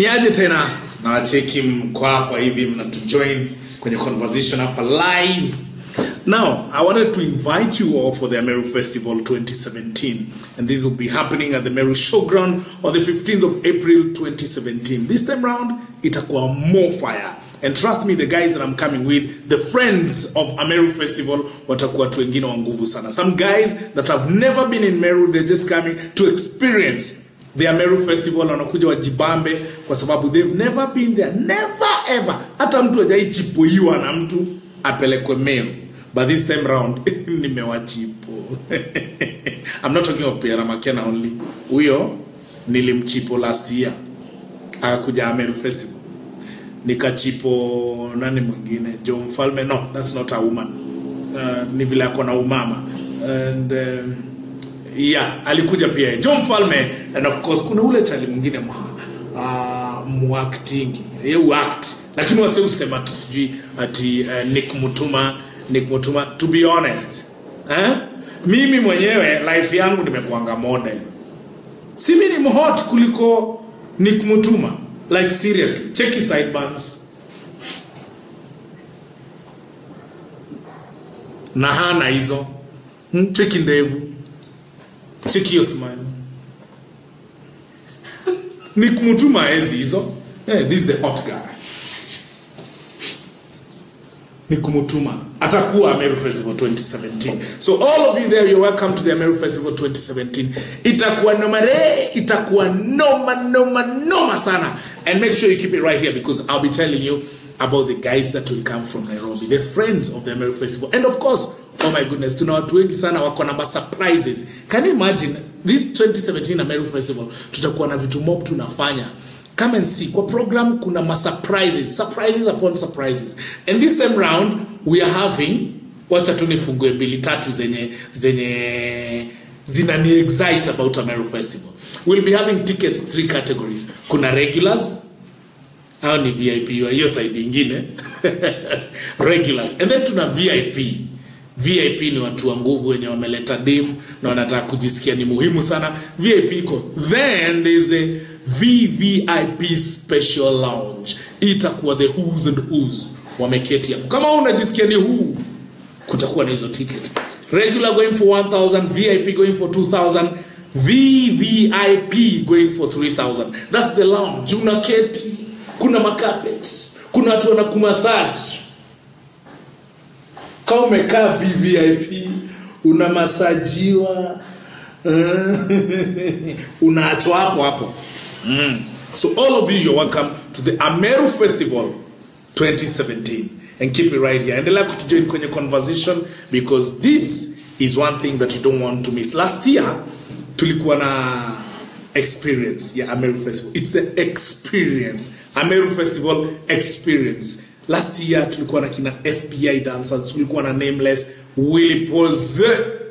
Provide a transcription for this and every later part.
ni aje tena nawacheki mko hapa hivi mnatujoin kwenye conversation hapa live now i wanted to invite you all for the ameru festival 2017 and this will be happening at the meru showground on the 15th of april 2017 this time round itakuwa more fire and trust me the guys that i'm coming with the friends of ameru festival watakuwa watu wengine wa nguvu sana some guys that have never been in meru they're just coming to experience the Ameru Festival wanakuja wajibambe kwa sababu they've never been there never ever hata mtu hajaichipuiwa na mtu apelekwe Meru but this time round nimewachipo I'm not talking of Pierre Makena only huyo nilimchipo last year akakuja Ameru Festival nikachipo nani mwingine Jo Mfalme no that's not a woman uh, ni vile ako na umama and um, yeah alikuja pia John Mfalme and of course kuna ule chali mwingine mwa uh, muactingi ye uact lakini wase usema ati sijui ati uh, Nick Mutuma Nick Mutuma to be honest eh? mimi mwenyewe life yangu nimekuanga model si mimi ni mhot kuliko Nick Mutuma like seriously check his sideburns na hana hizo hmm? cheki ndevu cheki hiyo smile ni kumtuma ezi hizo hey, this is the hot guy ni kumtuma atakuwa Ameru Festival 2017 so all of you there you're welcome to the Ameru Festival 2017 itakuwa noma re itakuwa noma noma noma sana and make sure you keep it right here because I'll be telling you about the guys that will come from Nairobi the friends of the Ameru Festival and of course oh my goodness tuna watu wengi sana wako na surprises can you imagine this 2017 Ameru Festival tutakuwa na vitu mob tunafanya come and see kwa program kuna ma surprises surprises upon surprises and this time round we are having wacha tu nifungue mbili tatu zenye zenye zinani excite about Ameru Festival we'll be having tickets three categories kuna regulars hao ni VIP wa hiyo side ingine regulars and then tuna VIP VIP ni watu wa nguvu wenye wameleta dem na wanataka kujisikia ni muhimu sana. VIP iko then there is the VVIP special lounge, itakuwa the who's and who's wameketi hapo. Kama unajisikia ni who, kutakuwa na hizo ticket. Regular going for 1000, VIP going for 2000, VVIP going for 3000. That's the lounge. Unaketi, kuna macarpets, kuna watu wanakumasaji kama umekaa VVIP unamasajiwa unaachwa hapo hapo mm. so all of you you're welcome to the Ameru Festival 2017 and keep it right here endelea kutujoin kwenye conversation because this is one thing that you don't want to miss last year tulikuwa na experience ya Ameru Festival it's the experience Ameru Festival experience last year tulikuwa na kina fbi dancers tulikuwa na nameless wilipoze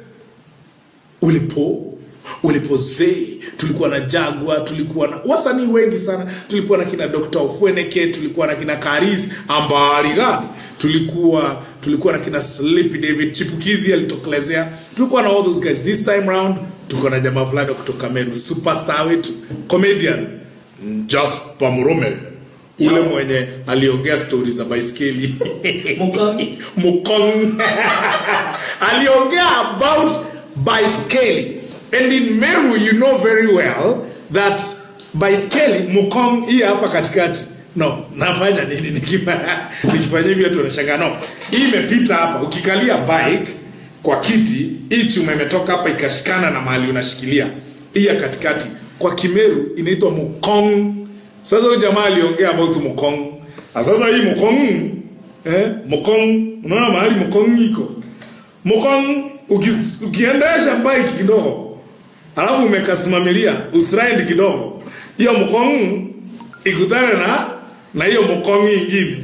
wilipo wilipoze tulikuwa na jagwa tulikuwa na wasanii wengi sana tulikuwa na kina dr ofweneke tulikuwa na kina karis ambari gani tulikuwa tulikuwa na kina sleepy david chipukizi alitokelezea tulikuwa na all those guys this time round tuko na jamaa fulani kutoka meru superstar wetu comedian jasper murume ule mwenye aliongea stori za baiskeli Mukong. mukong aliongea about baiskeli and in meru you know very well that baiskeli mukong hii hapa katikati no nafanya nini nikifanya nikifanya hivi watu wanashangaa no hii imepita hapa ukikalia bike kwa kiti hii chuma imetoka hapa ikashikana na mahali unashikilia hii ya katikati kwa kimeru inaitwa mukong sasa huyu jamaa aliongea about mukong na sasa hii mukong eh, mukong unaona mahali mukong iko mukong ukis, ukiendesha bike kidogo alafu umekasimamilia usraindi kidogo hiyo mukong ikutane na na hiyo mukong ingine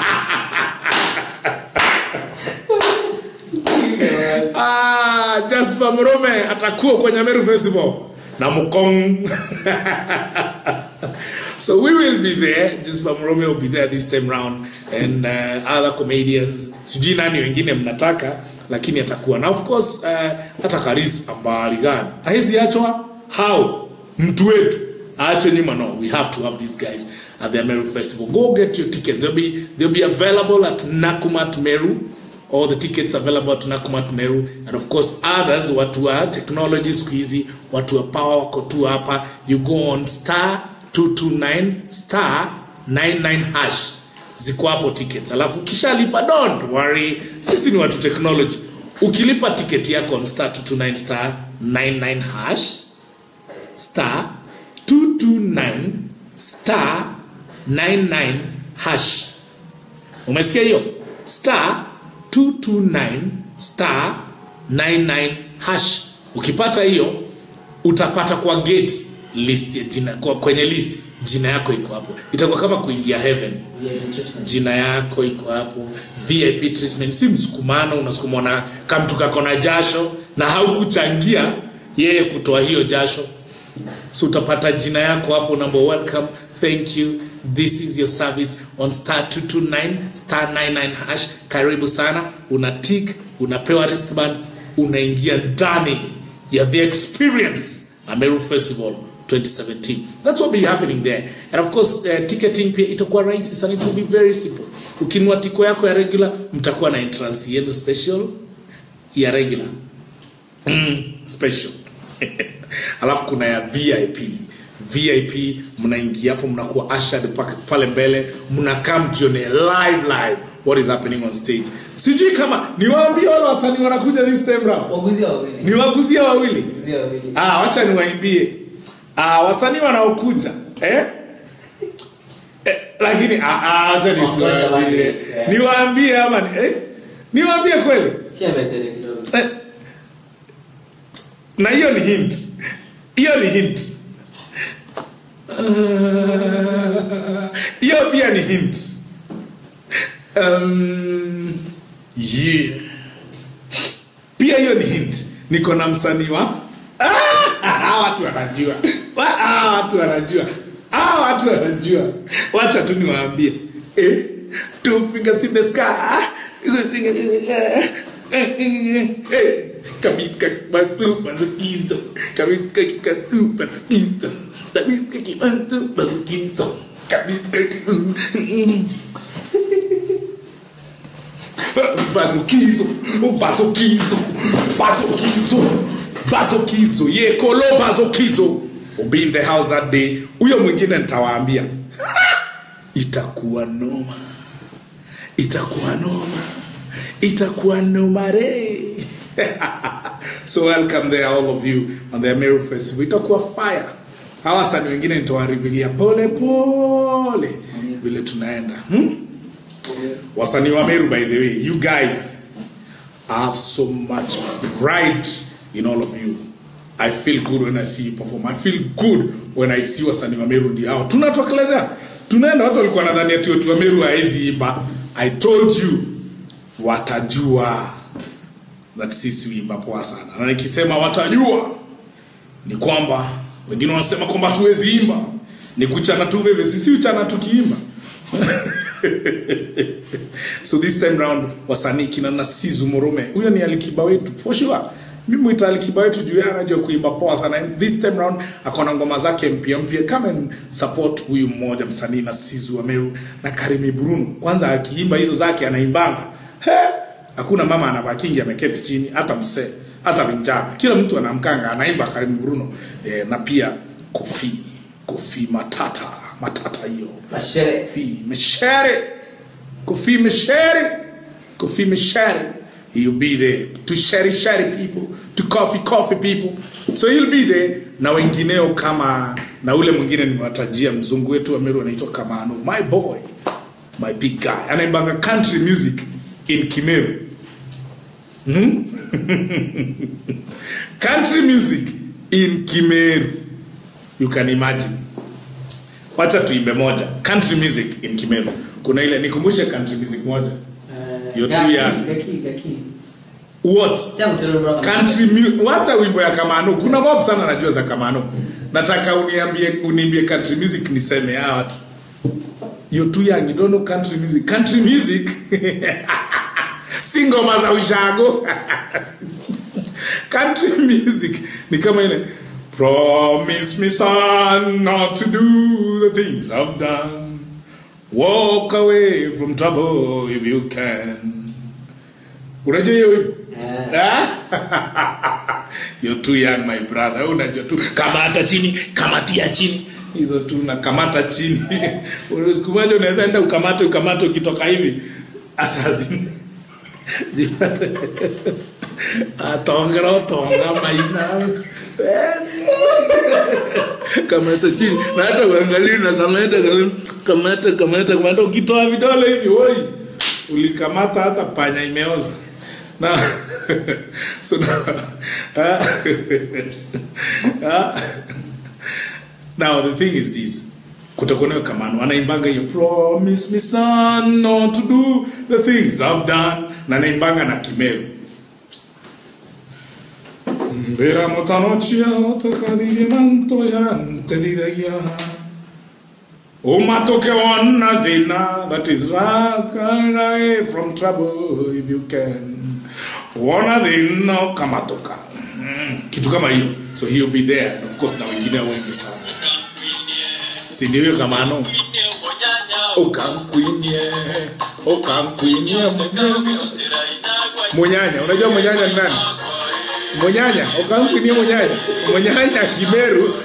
ah, Jasper Mrome atakuwa kwenye Meru Festival na mukong So we will be there. Just Romeo will be there this time round and uh, other comedians. Sijui nani wengine mnataka lakini atakuwa na of course uh, hata Karis ambari gani. Haizi achwa how mtu wetu acho nyuma no we have to have these guys at the Meru Festival go get your tickets they'll be they'll be available at Nakumat Meru all the tickets available at Nakumat Meru and of course others watu wa technology siku hizi watu wa power wako tu hapa you go on star 229 star 99 hash ziko hapo tickets alafu ukishalipa don't worry sisi ni watu technology ukilipa tiketi yako on star 229 star 99 hash star 229 star 99 hash umesikia hiyo star 229 star 99 hash ukipata hiyo utapata kwa gate list ya jina kwa, kwenye list jina yako iko hapo itakuwa kama kuingia heaven jina yako iko hapo vip treatment si msukumano unasukuma na kamtu kako na jasho na haukuchangia yeye kutoa hiyo jasho so utapata jina yako hapo number welcome thank you this is your service on star 229 star 99 hash karibu sana una tik unapewa wristband unaingia ndani ya the experience ameru festival 2017 that's what will be happening there and of course uh, ticketing pia itakuwa rahisi sana it will be very simple ukinunua tiko yako ya regular mtakuwa na entrance yenu special ya regular mm, special alafu kuna ya vip vip mnaingia hapo mnakuwa ushered pa- pale mbele mnakaa mjione live live what is happening on stage sijui kama niwaambie wale wasanii wanakuja this time round Waguzi wawili. niwaguzie wawili Waguzi wawili. ah, wacha niwaimbie ah, wasanii wanaokuja eh? Eh, lakini ah, ah, wacha nisiwaambie Yeah. niwaambie ama ni- eh? niwaambie kweli Tia mbele kidogo. Eh, na hiyo ni hint hiyo ni hint Ah, hiyo pia ni hint um, yeah. pia hiyo ni hint niko na msanii wa Ah, watu wanajua Wa- ah, watu wanajua Ah, watu wanajua wacha tu niwaambie eh, two fingers in the sky Eh, kabika kibatu mazukizo kabika kikatu mazukizo kabika kibatu mazukizo kabika ki- bazokizo bazokizo bazokizo bazokizo yekolo bazokizo will be in the house that day huyo mwingine nitawaambia itakuwa noma itakuwa noma itakuwa noma re so welcome there all of you on the Ameru festival itakuwa fire hawa wasanii wengine nitawaribilia pole pole vile tunaenda hmm? wasanii wa meru by the way you guys I have so much pride in all of you i feel good when i see you perform i feel good when i see wasanii wa meru ndio hao tunatokelezea tunaenda watu walikuwa nadhani ati watu wa meru haezi imba i told you watajua that sisi uimba poa sana na nikisema watajua ni kwamba wengine wanasema kwamba hatuwezi imba ni kuchana tu veve sisi uchana tukiimba so this time round wasanii kina nasizu morome huyo ni alikiba wetu for sure mi mwita alikiba wetu juu yeye anajua kuimba poa sana and this time round akona ngoma zake mpya mpya come and support huyu mmoja msanii nasizu ameru na karimi bruno kwanza akiimba hizo zake anaimbanga He! hakuna mama anabakingi ameketi chini hata msee hata vijana kila mtu anamkanga anaimba karimi bruno eh, na pia kofi kofi matata matata hiyo Mashere. Kofi Mishere. Kofi Mishere. Kofi Mishere. He'll be there to share share people, to coffee coffee people. So he'll be there na wengineo kama na ule mwingine nimewatajia mzungu wetu wa Meru anaitwa Kamano. My boy. My big guy. Anaimbanga country music in Kimeru. country music in Kimeru. You can imagine wacha tuimbe moja country music in kimeru kuna ile nikumbushe country music moja Eh, You're gaki, too young. gaki, gaki. what Tia mchoro bro. country mu- wacha wimbo ya kamano kuna mob sana najua za kamano nataka uniambie uniambie country music niseme hawa watu you're too young you don't know country music country music si ngoma za ushago country music ni kama ile Promise me, son, not to do the things I've done. Walk away from trouble if you can. Unajua hiyo wimbo? Ah? You're too young my brother. Unajua tu kamata chini, kamatia chini. Hizo tu na kamata chini. Siku moja unaweza enda ukamate ukamate ukitoka hivi. Asazini. atongera otonga maina kamata chini na hata uangalie na kamata kamata kamata kamata ukitoa vidole hivi woi ulikamata hata panya imeoza na so now, uh, uh, now the thing is this kutakuwa nayo kamano anaimbanga hiyo promise me son not to do the things I've done na anaimbanga na kimeru Vera motanochia tokadigimanto jarante didagia Umatoke wana thina that is run away from trouble if you can wana thina kamatoka mm, kitu kama hiyo so he'll be there and of course na wengine wengi sana si ndio hiyo kamano ukamkwinie ukamkwinie munyanya unajua munyanya ni nani munyanya ukamkwinie munyanya munyanya kimeru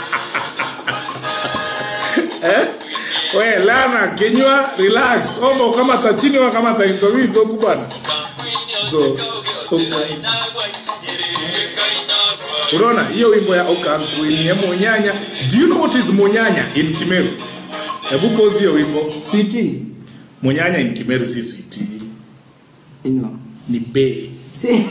eh? we lana kinywa relax omba ukamata chini wakamata intovivoku bwana so unaona hiyo wimbo ya ukamkwinie munyanya do you know what is munyanya in kimeru hebu pause hiyo wimbo Sweetie. munyanya in kimeru si switi You know. ni be See?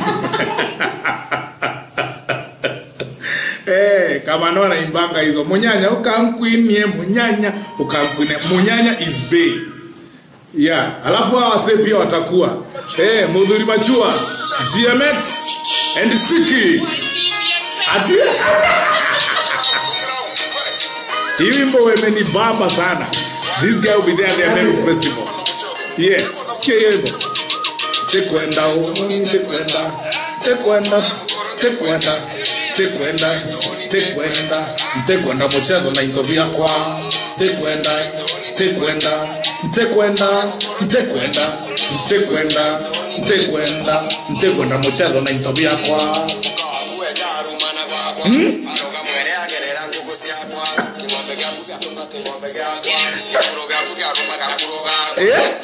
Eh, kama ndo anaimbanga hizo munyanya ukamkwinie munyanya ukamkwinie munyanya is bay yeah alafu hawa wase pia watakuwa eh mudhuri machua gmx and siki ati hii wimbo wemenibamba sana this guy will be there at the Meru festival yeah sikia hiyo wimbo tekwenda uni tekwenda tekwenda tekwenda tekwenda tekwenda tekwenda muchezo na into vyakwa tekwenda tekwenda tekwenda tekwenda tekwenda tekwenda tekwenda muchezo na into vyakwa Eh?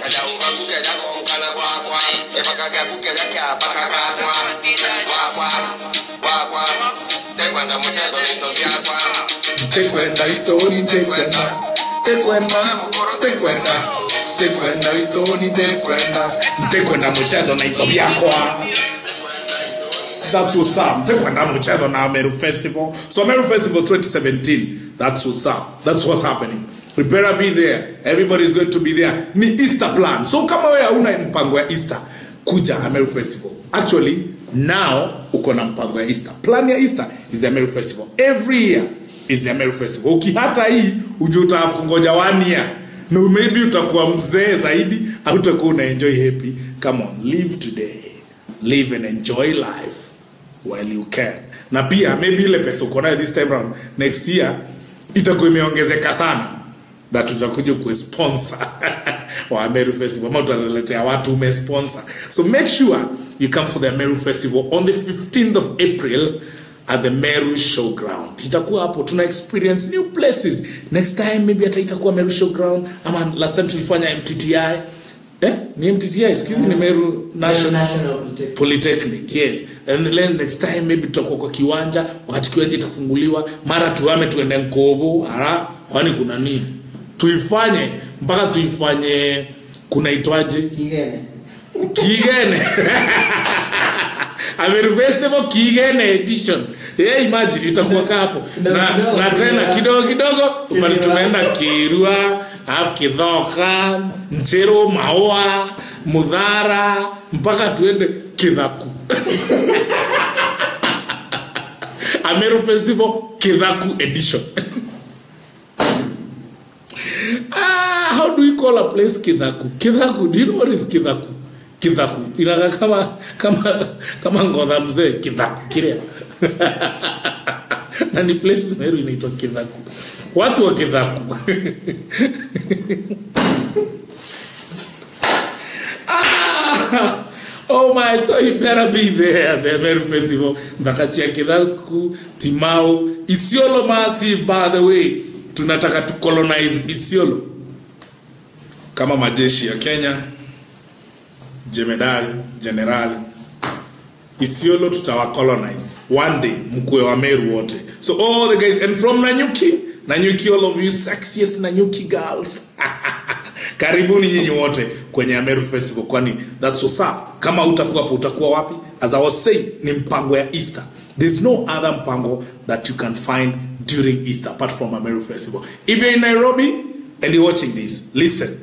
tekwenda itoni tekwenda tekwenda tekwenda tekwenda itoni tekwenda tekwenda muchezo na into vyakwa That's what's up. Tekwenda muchezo na Meru Festival. So Meru Festival 2017. That's what's up. That's what's happening. We better be there. Everybody's going to be there. Ni Easter plan. So kama wewe hauna mpango ya Easter, kuja Meru Festival. Actually, now uko na mpango ya Easter. Plan ya Easter is the Meru Festival. Every year is the Meru Festival. Ukihata hii ujue utakungoja one year. No, maybe utakuwa mzee zaidi au utakuwa una enjoy happy. Come on, live today. Live and enjoy life while you can na pia maybe ile pesa uko nayo this time round next year itakuwa imeongezeka sana na tutakuja kusponsor wa Meru Festival ama utaletea watu umesponsor so make sure you come for the Meru Festival on the 15th of April at the Meru Showground. Itakuwa hapo tuna experience new places. Next time maybe hata itakuwa Meru Showground ama last time tulifanya MTTI. Eh? Ni MTTI, excuse me, ni Meru National National Polytechnic. polytechnic yes and then next time maybe tutakuwa kwa kiwanja wakati kiwanja itafunguliwa mara tuame tuende nkobo ara kwani kuna nini tuifanye mpaka tuifanye kunaitwaje Kigene. kigene Ameru Festival kigene edition yeah, imagine itakuwa kaa hapo Kidogo na, kidogo, na tena Kirua. kidogo kidogo pale Kirua. tumeenda kirua alafu kidhoka nchero maua mudhara mpaka tuende kidhaku Ameru Festival Kidhaku edition. ah, how do you call a place Kidhaku? Kidhaku, do you know what is Kidhaku? Kidhaku. Inakaa kama kama kama ngodha mzee Kidhaku kile. na ni place Meru inaitwa Kidhaku. Watu wa Kidhaku. ah, oh my, so you better be there at the Meru Festival. Mbakachia Kidhaku, Timau, Isiolo Massive by the way. Tunataka tu colonize Isiolo kama majeshi ya Kenya, jemedari, generali Isiolo tutawa colonize one day, mkue wa Meru wote. So all the guys and from Nanyuki, Nanyuki all of you sexiest Nanyuki girls. Karibuni nyinyi wote kwenye Ameru Festival kwani that's what's up. Kama utakuwa hapo utakuwa wapi? As I was saying, ni mpango ya Easter. There's no other mpango that you can find during Easter apart from Ameru Festival. If you're in Nairobi and you're watching this, listen.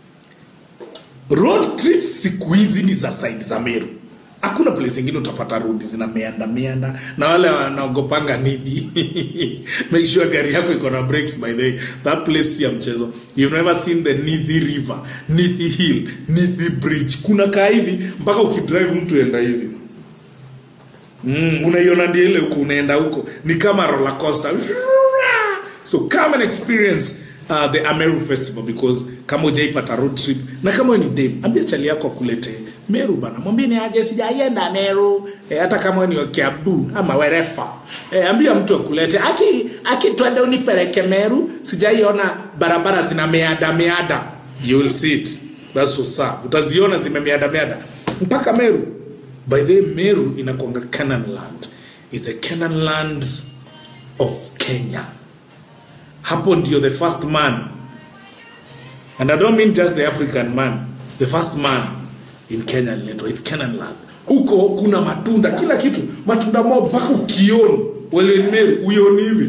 Road trips siku hizi ni za side za Meru hakuna place ingine utapata road zina meanda meanda na wale wanaogopanga nidi make sure gari yako iko na brakes by the way that place si ya mchezo you've never seen the nithi river nithi hill nithi bridge kuna kaa hivi mpaka ukidrive mtu enda hivi mm, unaiona ndio ile huko unaenda huko ni kama roller coaster so come and experience uh, the Ameru Festival because kama hujaipata road trip na kama wewe ni dem, ambia chali yako akulete Meru bana, mwambie ni aje, sijaienda Meru e, hata kama wewe ni wa Kiambu ama werefa e, ambia mtu akulete aki aki, twende unipeleke Meru, sijaiona barabara zina meada meada, you will see it, that's what's up, utaziona zimemeada meada mpaka Meru. By the way, Meru inakuanga Canaan land, is a Canaan land of Kenya hapo ndio the first man and i don't mean just the african man the first man in kenya aliletwa its canaan land huko kuna matunda kila kitu matunda mob mpaka ukioni welemeru uioni hivi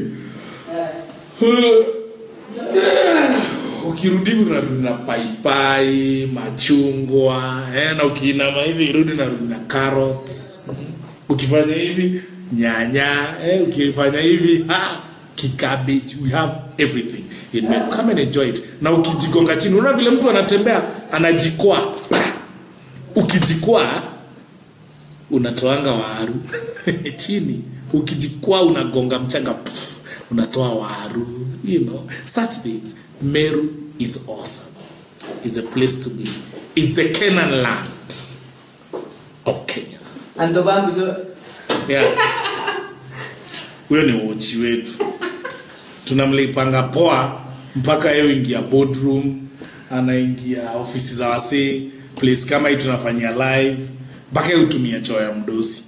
ukirudi hivi unarudi na paipai machungwa eh, na ukiinama hivi irudi narudi na carrots ukifanya hivi nyanya eh, ukifanya hivi ha, kikabeji we have everything in Meru. come and enjoy it na ukijigonga chini unaona vile mtu anatembea anajikwaa ukijikwaa unatoanga waru chini ukijikwaa unagonga mchanga pff, unatoa waru you know such things meru is awesome is a place to be it's the Canaan land of Kenya Anto bambi so yeah. huyo ni wochi wetu tunamlipanga poa mpaka yeye ingia boardroom anaingia ofisi za wasee place kama hii tunafanyia live mpaka yeye hutumia choo ya mdosi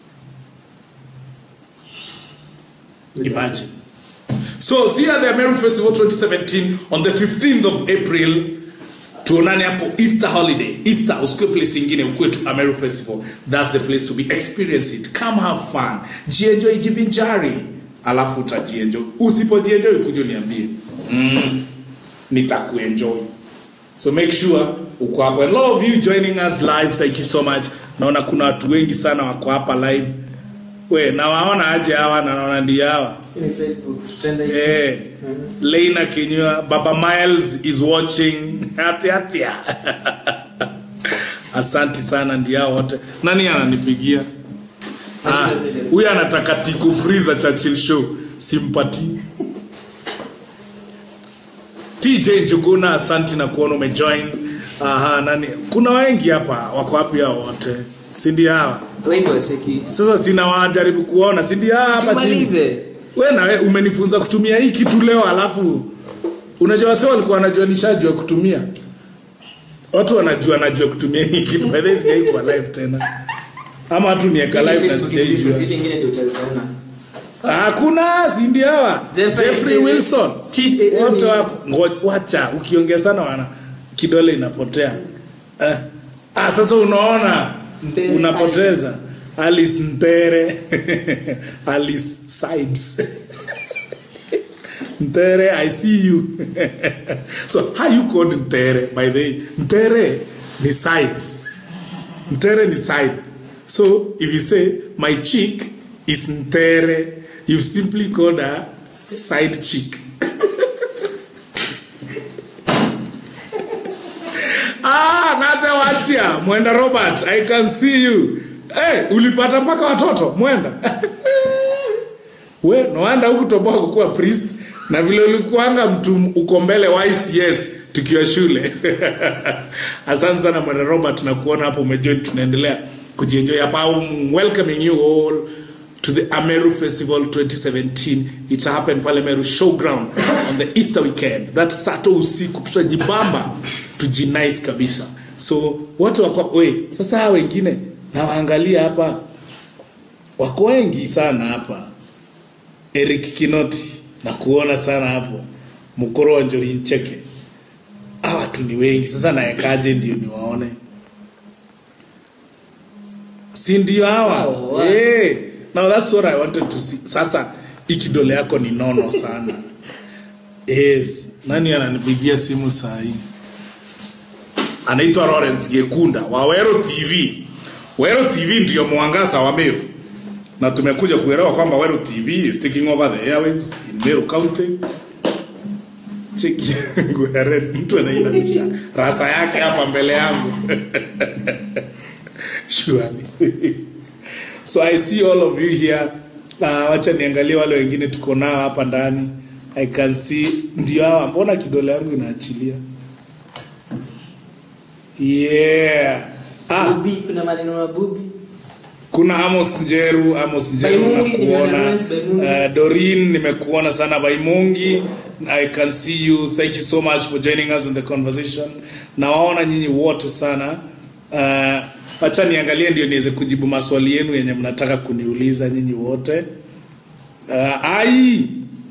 imagine so see at the American Festival 2017 on the 15th of April tuonane hapo Easter holiday Easter usikue place ingine ukue tu Ameru Festival that's the place to be experience it come have fun jienjoy jivinjari alafu utajienjoy usipojienjoy kuja uniambie mm, nitakuenjoy so make sure uko hapo and a lot of you joining us live thank you so much naona kuna watu wengi sana wako hapa live we nawaona aje hawa na naona ndio hawa ni Facebook tutenda hivi. Eh, Leina Kinyua, Baba Miles is watching. Hati hatia. Asanti sana ndio hao wote. Nani ananipigia? Ah, huyu anataka tiku freezer Churchill show. Simpati. TJ Njuguna, asanti na kuona umejoin. Aha, nani? Kuna wengi hapa wako wapi hao wote? Si ndio hawa? Wezi wacheki. Sasa sina wajaribu kuona, si ndio hawa hapa chini? Simalize. we nawe umenifunza kutumia hii kitu leo alafu unajua wase walikuwa wanajua nishajua kutumia watu wanajua najua kutumia hii kitu by the way sijai kuwa live tena ama watu nieka live na Facebook sijaijua different, ile ingine ndio utaona. hakuna sindi hawa Jeffrey- Jeffrey Wilson Cheat, eh, wote ni- wako ngo- wacha ukiongea sana wana kidole inapotea eh. ah, sasa unaona Mtere unapoteza Alice Ntere Alice Sides Ntere I see you so how you called Ntere by the way Ntere ni sides Ntere ni side so if you say my chick is Ntere you've simply called her side chick Ah, Nate wachia mwenda Robert, I can see you. Hey, ulipata mpaka watoto mwenda we noanda huku toboa kukuwa priest na vile ulikuanga mtu uko mbele wa ICS tukiwa shule asante sana mwana robert na kuona hapo umejoin tunaendelea kujienjoy hapa I'm welcoming you all to the ameru festival 2017 it happen pale meru showground on the easter weekend that sato usiku tutajibamba tujinice kabisa so watu wako we sasa hawa wengine nawaangalia hapa wako wengi sana hapa eric kinoti na kuona sana hapo mkoro wa njori ncheke hawa watu ni wengi sasa naekaje ndio niwaone si ndio hawa Oh, wow. hey, now that's what i wanted to see sasa ikidole yako ni nono sana yes nani ananipigia simu saa hii anaitwa lawrence gekunda wa wero tv wero tv ndio mwangaza wa meru na tumekuja kuelewa kwamba wero tv is taking over the airwaves in meru county cheki yangu ya red mtu anainamisha rasa yake hapa mbele yangu surely so i see all of you here uh, wacha niangalie wale wengine tuko nao hapa ndani i can see ndio hawa mbona kidole yangu inaachilia yeah ah, Bubi, kuna maneno na bubi kuna amos njeru amos njeru Baimungi, nimeona nakuona Lawrence Baimungi. uh, dorin nimekuona sana baimungi i can see you thank you so much for joining us in the conversation nawaona nyinyi wote sana uh, wacha niangalie ndio niweze kujibu maswali yenu yenye mnataka kuniuliza nyinyi wote uh, ai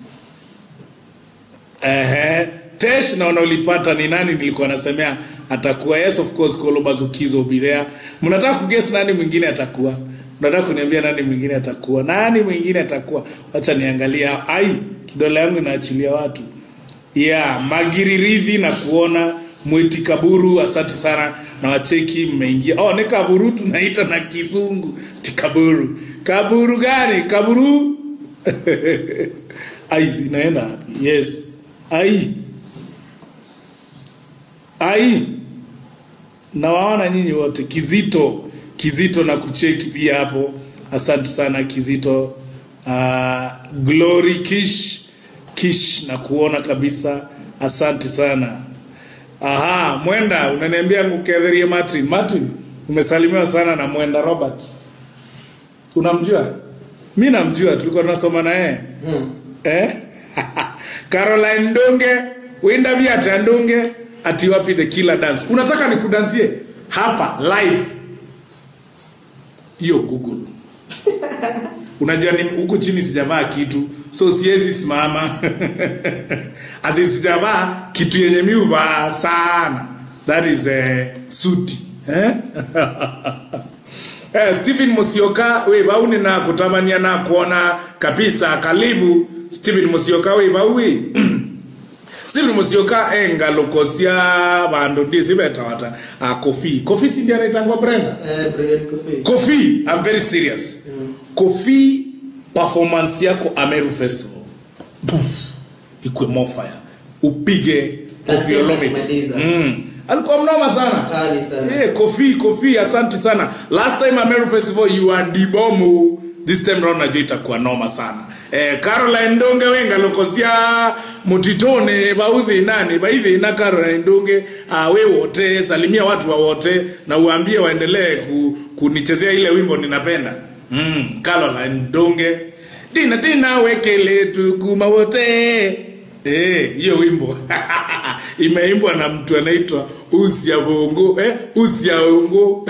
Ehe. Tesh naona ulipata ni nani nilikuwa nasemea atakuwa yes of course Kolo Bazukizo will be there. Mnataka kuguess nani mwingine atakuwa? Mnataka kuniambia nani mwingine atakuwa? Nani mwingine atakuwa? Acha niangalia. Ai, kidole yangu inaachilia watu. Yeah, Magiriridhi na kuona Mwiti Kaburu, asante sana na wacheki mmeingia. Oh, ni Kaburu tunaita na Kizungu. Tikaburu. Kaburu gani? Kaburu? ai zinaenda wapi yes ai ai nawaona nyinyi wote kizito kizito na kucheki pia hapo asante sana kizito uh, glory kish kish na kuona kabisa asante sana aha mwenda unaniambia nguketherie martin martin umesalimiwa sana na mwenda robert unamjua mi namjua tulikuwa tunasoma na yeye hmm. eh? caroline ndunge winda viata ndunge ati wapi the killer dance unataka nikudansie hapa live hiyo google unajua ni huku chini sijavaa kitu so siwezi simama asi sijavaa kitu yenye mi huvaa sana that is uh, suti eh? Eh, Stephen Musioka we bauni na kutamania na kuona kabisa karibu Stephen Musioka we baui Stephen Musioka enga lokosia bandu ndi sibetawata uh, Kofi Kofi si ndiye anaitangwa Brenda eh, Brilliant Coffee. Kofi I'm very serious Kofi performance yako Ameru Festival Puf, ikwe more fire upige Kofi Lazima Olomide kumaliza. mm. alikuwa mnoma sana Kali sana. Eh, Kofi, Kofi, asante sana. Last time Ameru Festival you are dibomu. This time round najua itakuwa noma sana. Eh, Caroline Ndonge wenga lokosia mutitone baudhi nani baidhi na Caroline Ndonge uh, we wote salimia watu wa wote na uambie waendelee ku, kunichezea ile wimbo ninapenda. Mm, Caroline Ndonge dina dina wekele tukuma wote Eh, hiyo wimbo imeimbwa na mtu anaitwa Usia Bongo eh, Usia Bongo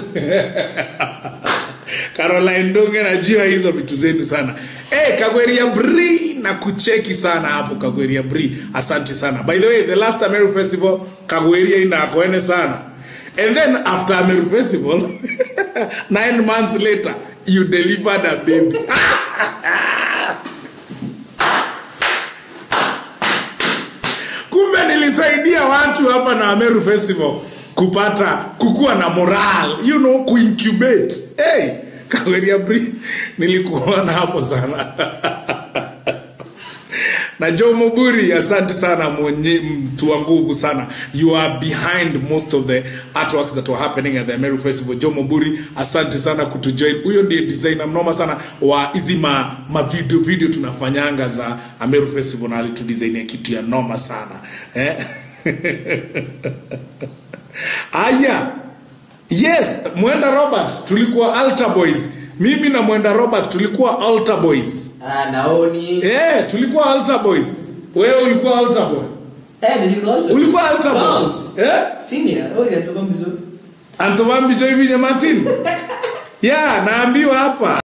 Caroline Ndonge najua hizo vitu zenu sana. Eh, Kagweria Bri na kucheki sana hapo Kagweria Bri. Asante sana. By the way, the last Ameru Festival Kagweria ina koene sana. And then after Ameru Festival, nine months later, you delivered a baby. kumbe nilisaidia watu hapa na Ameru Festival kupata kukuwa na moral you know kuincubate hey, Kaweria Bri nilikuona hapo sana na Joe Moburi, asante sana mwenye mtu wa nguvu sana. You are behind most of the artworks that were happening at the Meru Festival. Joe Moburi, asante sana kutujoin. Huyo ndiye designer mnoma sana wa hizi ma, ma video, video tunafanyanga za Ameru Festival na alitudesignia kitu ya noma sana eh? Aya, yes, Mwenda Robert tulikuwa Altar Boys. Mimi na Mwenda Robert tulikuwa Altar Boys. Ah, naoni. Eh, tulikuwa Altar Boys. Wewe ulikuwa Altar Boy. Eh, nilikuwa altar. Ulikuwa Altar Boy. Bounce. Eh? Senior. Oh, inatoka mzuri. Antovambi Joy Martin. Yeah, naambiwa hapa.